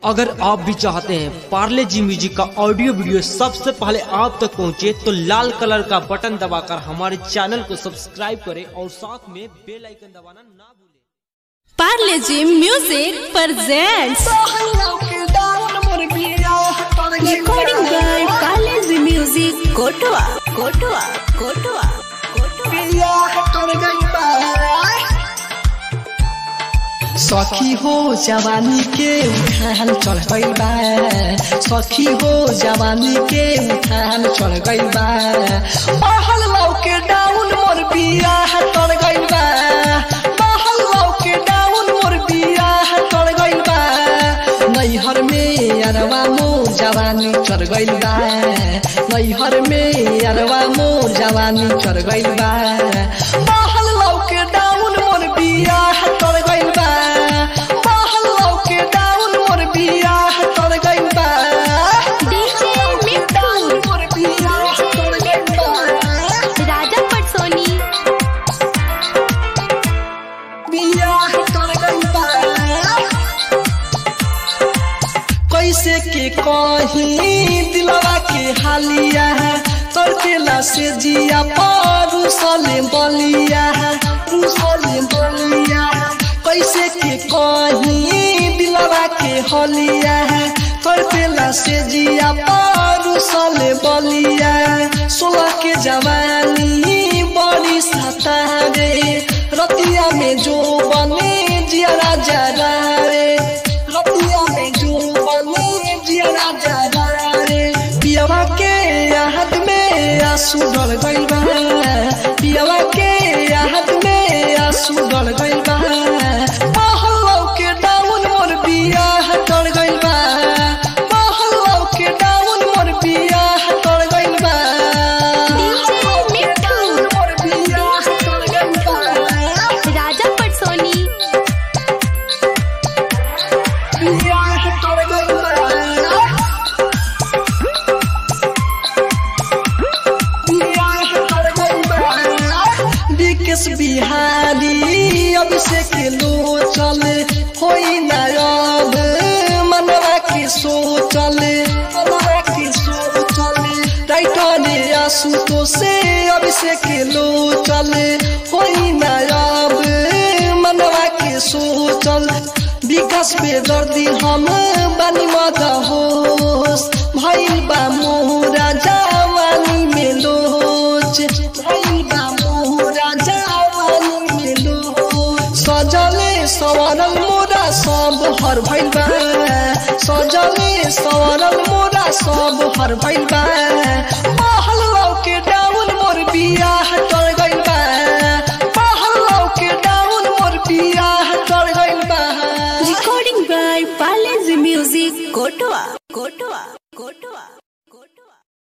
अगर आप भी चाहते हैं पार्ले जी म्यूजिक का ऑडियो वीडियो सबसे पहले आप तक पहुंचे तो लाल कलर का बटन दबाकर हमारे चैनल को सब्सक्राइब करें और साथ में बेल आइकन दबाना ना भूलें Parle G music presents recording by Parle G music कोटवा कोटवा कोटवा सखी हो जवानी के उठान चढ़ गई बा सखी हो जवानी के उठान चढ़ गई बा महल लौ के डाउन मोर बिया चढ़ गई बा महल लौ के डाउन मोर बिया चढ़ गई बा नैहर में अरवा मोर जवानी चढ़ गई बा नैहर में अरवा मोर जवानी चढ़ गई बा महल लौ के डाउन मोर बिया चढ़ गई बा महल लौ के डाउन मोर बिया चढ़ गई बा डीजे मिट्टू मोर बिया चढ़ गई बा राजा पटसोनी बिया चढ़ गई बा कैसे के कहीं दिलवा के हालिया है तड़केला से जिया पारू सले बलिया है सले बलिया है कैसे के कहीं दिलवा के हलिया है तड़केला से जिया पारू सले बलिया है सोलह के जवानी बड़ी सता रे रतिया में जो बने जिया राजा रे रतिया में जो बने जिया राजा रे पियवा के याद में आंसू डल गइल बा पियवा के याद में आंसू डल गइल बा महलौ के डाउन मोर बिया डल गइल बा महलौ के डाउन मोर बिया डल गइल बा डीजे मिट्टू मोर बिया डल गइल बा राजा पटसोनी विकेश बिहारी अभिषेक लो चल होई नायब मनवा के सोचल मनवा के सोचल राइटर आशुतो से अभिषेक लो चल होई नायब मनवा के सोचल विकास बेदर्दी हम बानी मत होस भइल बा मोरा जवानी में लोच भइल बा मोरा जवानी में लोच सजले सवरल मोरा सब हर भइल बा सजले सवरल मोरा सब हर भइल बा महल लौ के डाउन मोर बिया टल गइल बा महल लौ के डाउन मोर बिया टल गइल बा recording by Parle G music कोटवा कोटवा कोटवा